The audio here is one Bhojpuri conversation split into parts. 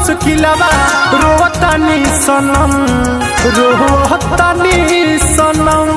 मुश्किलवा रोतानी सनम रोतानी सनम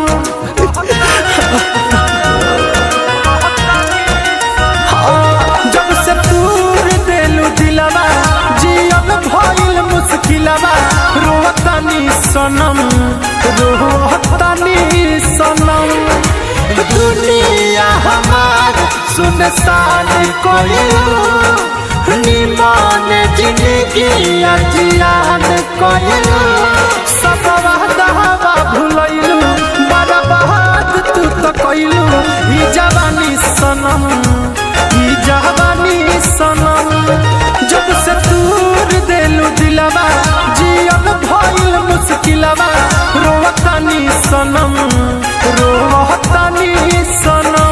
हाँ, जब से दूर देलू दिलवा जियल भइल मुश्किलवा रोतानी सनम रोतानी सनम दुनिया हमार सुनसान कोयलू निमान जिंदगी अजियान कोयलू सब वादा भुलैलू बड़ा बहाद तू तो कोइलू ई जवानी सनम ई जवानी सनम जब से दूर देलू दिलवा जियल भइल मुश्किलवा रोवतानी सनम रोवतानी सनम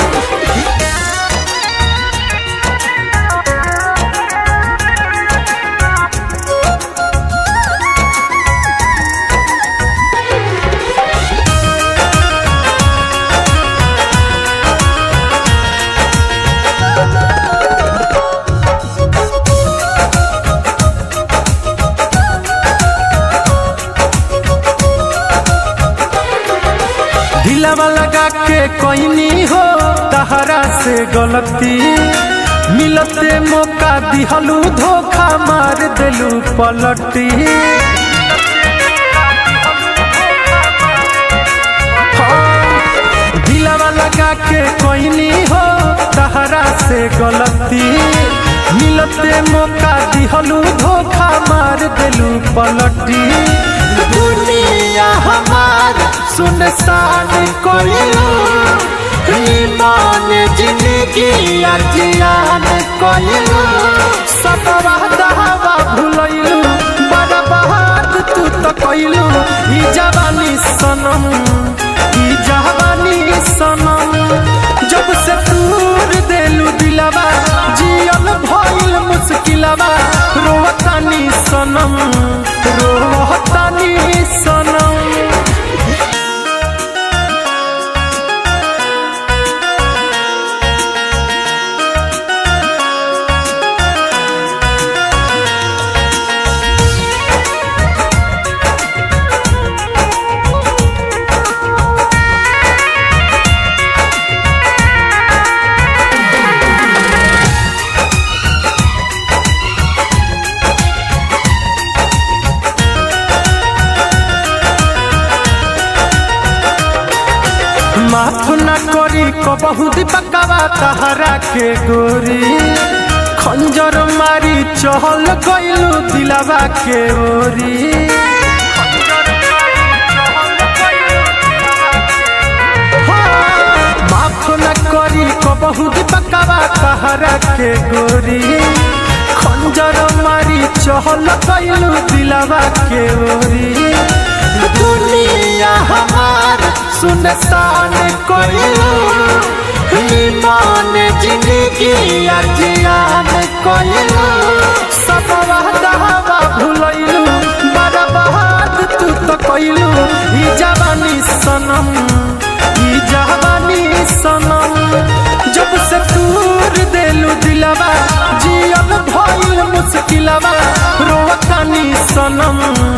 दिलवा लगा के कोई हो तहरा से गलती मिलते मौका दिहलू धोखा मार दिलू पलटी हाँ, दिलवा लगा के कोई हो तहरा से गलती मिलते मौका दिहलू धोखा मार दिलू पलटी दुनिया हमार सुनसान कोयलू ईमान जिंदगी अजियान कोयलू सब वादा भुलैलू बड़ा बहाद तू तो कोइलू ई जवानी सनम ई जवानी सनम जब से दूर देलू दिलवा जियल भइल मुश्किलवा रोवतानी सनम रोवतानी सनम माफ न करी कबहू दीपकवा तहरा के गोरी खंजर मारी चहल गइलू दिलवा के ओरी हाँ, माफ न करी कबहू दीपकवा तहरा के गोरी खंजर मारी चहल गइलू दिलवा के ओरी दुनिया हमार सुनसान कोयलू ईमान जिंदगी अजियान कोयलू सब वादा भुलैलू बड़ा बहाद तू तो कोइलू ई जवानी सनम ई जवानी सनम जब से दूर देलू दिलवा जियल भइल मुश्किलवा रोवतानी सनम